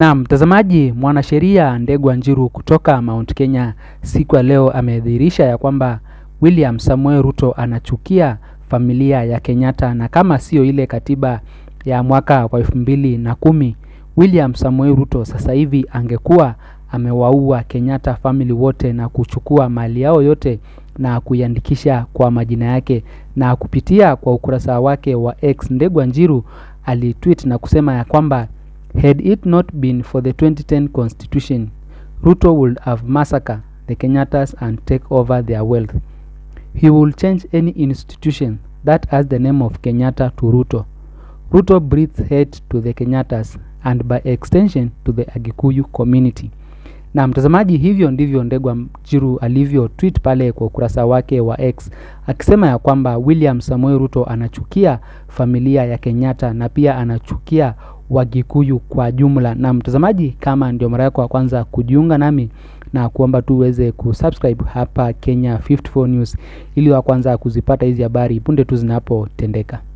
Na mtazamaji, mwanasheria Ndegwa Njiru kutoka Mount Kenya siku ya leo amedhihirisha ya kwamba William Samuel Ruto anachukia familia ya Kenyatta, na kama sio ile katiba ya mwaka wa elfu mbili na kumi William Samuel Ruto sasa hivi angekuwa amewaua Kenyatta family wote na kuchukua mali yao yote na kuiandikisha kwa majina yake. Na kupitia kwa ukurasa wake wa X, Ndegwa Njiru alitweet na kusema ya kwamba had it not been for the 2010 constitution Ruto would have massacred the Kenyattas and take over their wealth. He will change any institution that has the name of Kenyatta to Ruto. Ruto breathes hate to the Kenyattas and by extension to the Agikuyu community. Na mtazamaji, hivyo ndivyo Ndegwa Njiru alivyo tweet pale kwa ukurasa wake wa X akisema ya kwamba William Samoei Ruto anachukia familia ya Kenyatta na pia anachukia Wagikuyu kwa jumla. Na mtazamaji, kama ndio mara yako ya kwanza kujiunga nami na kuomba tu uweze kusubscribe hapa Kenya 54 News ili wa kwanza kuzipata hizi habari punde tu zinapotendeka.